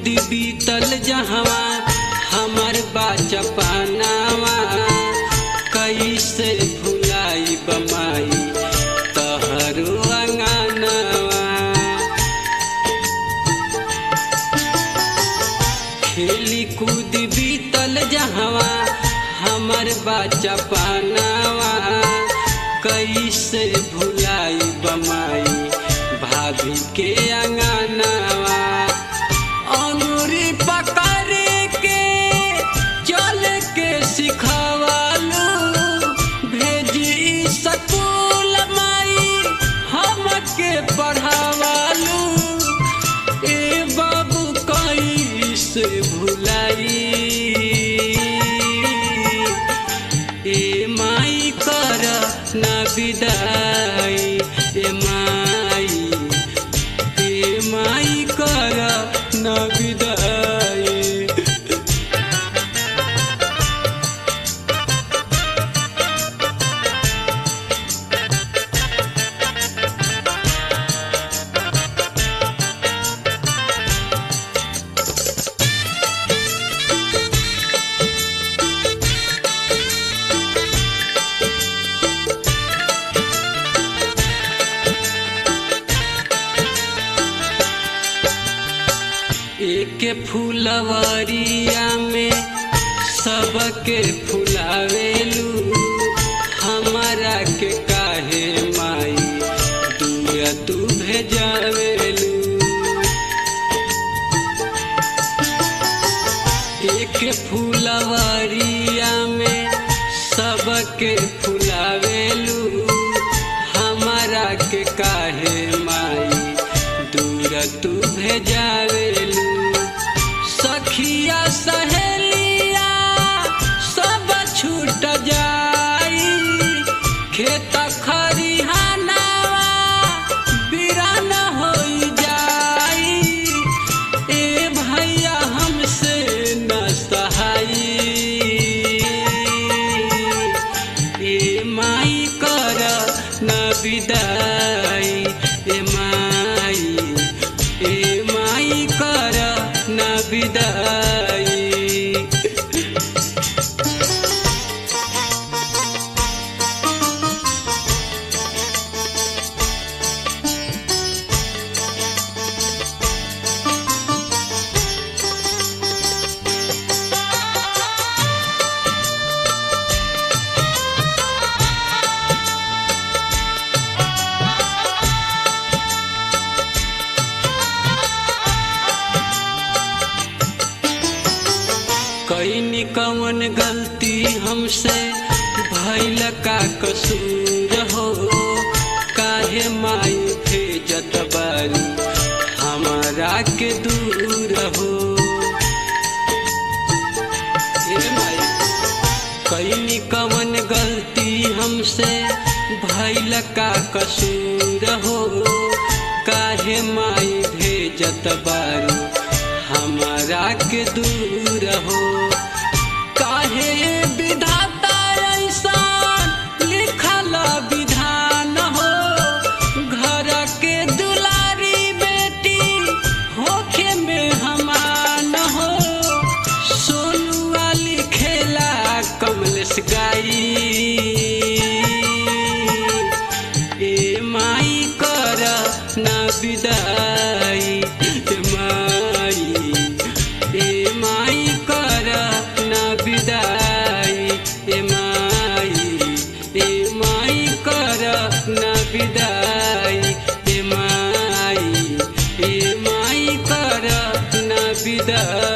बीतल जहवा हमर बाचपनावा कैसे भुलाई बमाई तहरो अंगनवा खेली कूद बीतल जहवा हमर बचपनावा कैसे भुलाई बमाई भाभी के अंगनवा अंगूरी पकड़ के चल के सिखवालू भेजी स्कूल माई हमके पढ़ावालू ए बाबू कैसे भुलाई ए माई कर ना विदाई ए माई ए माई कर ना विदाई एक फुलवरिया में सबके फुलावेलू हमारा के काहे माई दुआ तू भेजावेलू एक फुलवरिया में सबके फुलावेलू हमारा के काहे माई दूर तू भेजावेलू सखिया सहेलिया सब छूट जाई खेत खरिहानावा बिरान होई जाई ए भैया हमसे न सहाई ए माई कर न विदाई ए माई ए माई कर न विदाई कैनी कवन गलती हमसे भैल का कसूर हो काहे माई भेजत बारी हमारा के दूर हो हे माई कैनी कवन गलती हमसे भैल का कसूर हो काहे माई भेजत बारी हमारा के दूर हो काहे विधाता ऐसा लिखल विधान हो घर के दुलारी बेटी होखे में हमान हो सोनुआ लिखेला कमलेश गाई ए माई कर ना विदाई ए माई ए माई कर ना विदाई ए माई ए माई कर ना विदाई ए माई ए माई कर ना विदाई